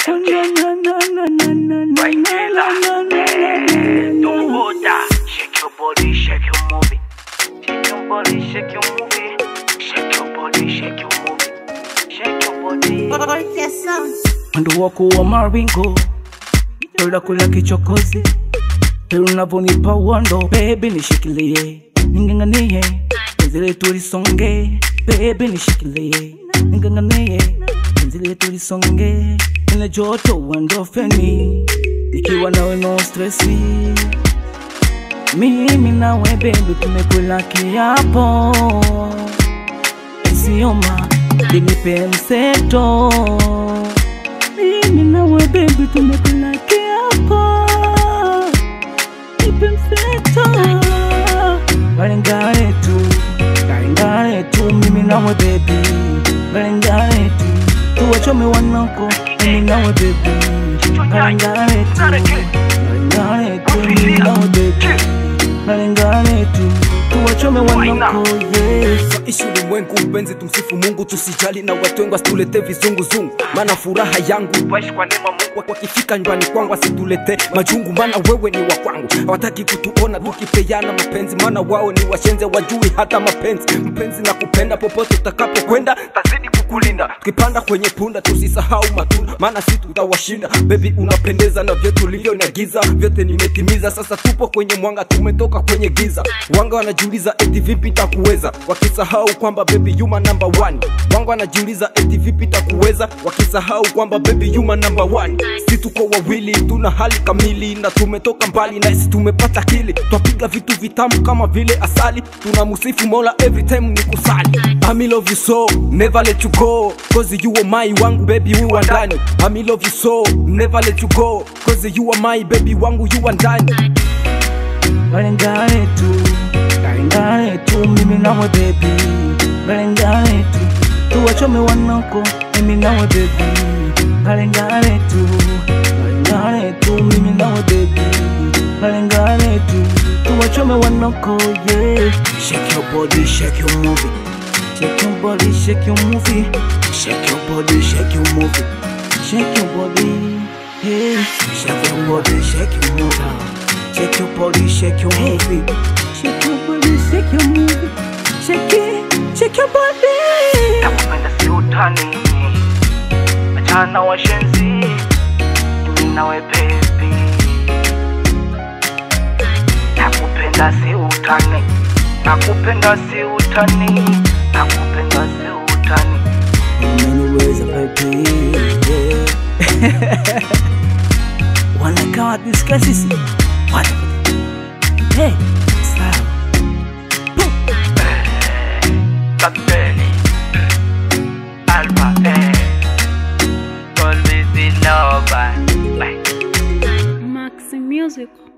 Shake your body, shake your movie. Shake your body, shake your movie. Shake your body, shake your movie. Shake your body. Mwendo wako wa maringo Yola kula kichokozi Pero unavonipa uondo Baby nishikilie Ninganganie Penzi letu lisonge Baby nishikilie Ninganganie Penzi letu lisonge Ile joto uandofeni Nikiwa nawe no stressi Mimi nawe baby tumekula kiapo Isioma Linipe mseto mimi nawe baby tumekula kiapo nipe mseto balingane tu balingane tu mimi nawe baby balingane tu tuwachome wanako mimi nawe baby balingane tu balingane tu mimi nawe baby balingane tu tuwachome wanako yes ishi ulimwengu mpenzi tumsifu mungu tusijali na watwengu asitulete vizunguzungu maana furaha yangu Waishi kwa neema Mungu. wakifika nyumbani kwangu asitulete majungu maana wewe ni wa kwangu hawataki kutuona tukipeana mapenzi maana wao ni washenze wajui hata mapenzi mpenzi na kupenda popote utakapokwenda tazidi kukulinda tukipanda kwenye punda tusisahau matunda maana si tutawashinda bebi unapendeza na vyote ulivyoniagiza vyote nimetimiza sasa tupo kwenye mwanga tumetoka kwenye giza wanga wanajiuliza eti vipi takuweza wakisahau kwamba bebi yuma number one wanga wanajiuliza eti vipi takuweza wakisahau kwamba bebi yuma number one si tuko wawili tuna hali kamili na tumetoka mbali na si tumepata kili twapiga vitu vitamu kama vile asali tunamusifu mola every time ni kusali I love you so never let you go cause you are my wangu baby you are ndani I love you so never let you go cause you are my baby wangu you are ndani balingane tu balingane tu mimi nawe baby balingane tu tuwachome wanako mimi nawe baby balingane tu balingane tu mimi nawe baby balingane tu tuwachome wanako yeah shake your body shake your movie shake your body shake your movie shake your body shake your movie shake your body hey shake your body shake your movie Shake your body, shake your movie. Shake your body, shake your movie. Shake it, shake your body. Nakupenda si utani. Achana washenzi. Mimi nawe baby. Nakupenda si utani. Nakupenda si utani. Nakupenda si utani. Umeniweza baby. Yeah. Wanaka wapi sikia sisi? What? Hey, sawa. Kapteni. Alpha eh. Always in love. Bye. Maxi Music.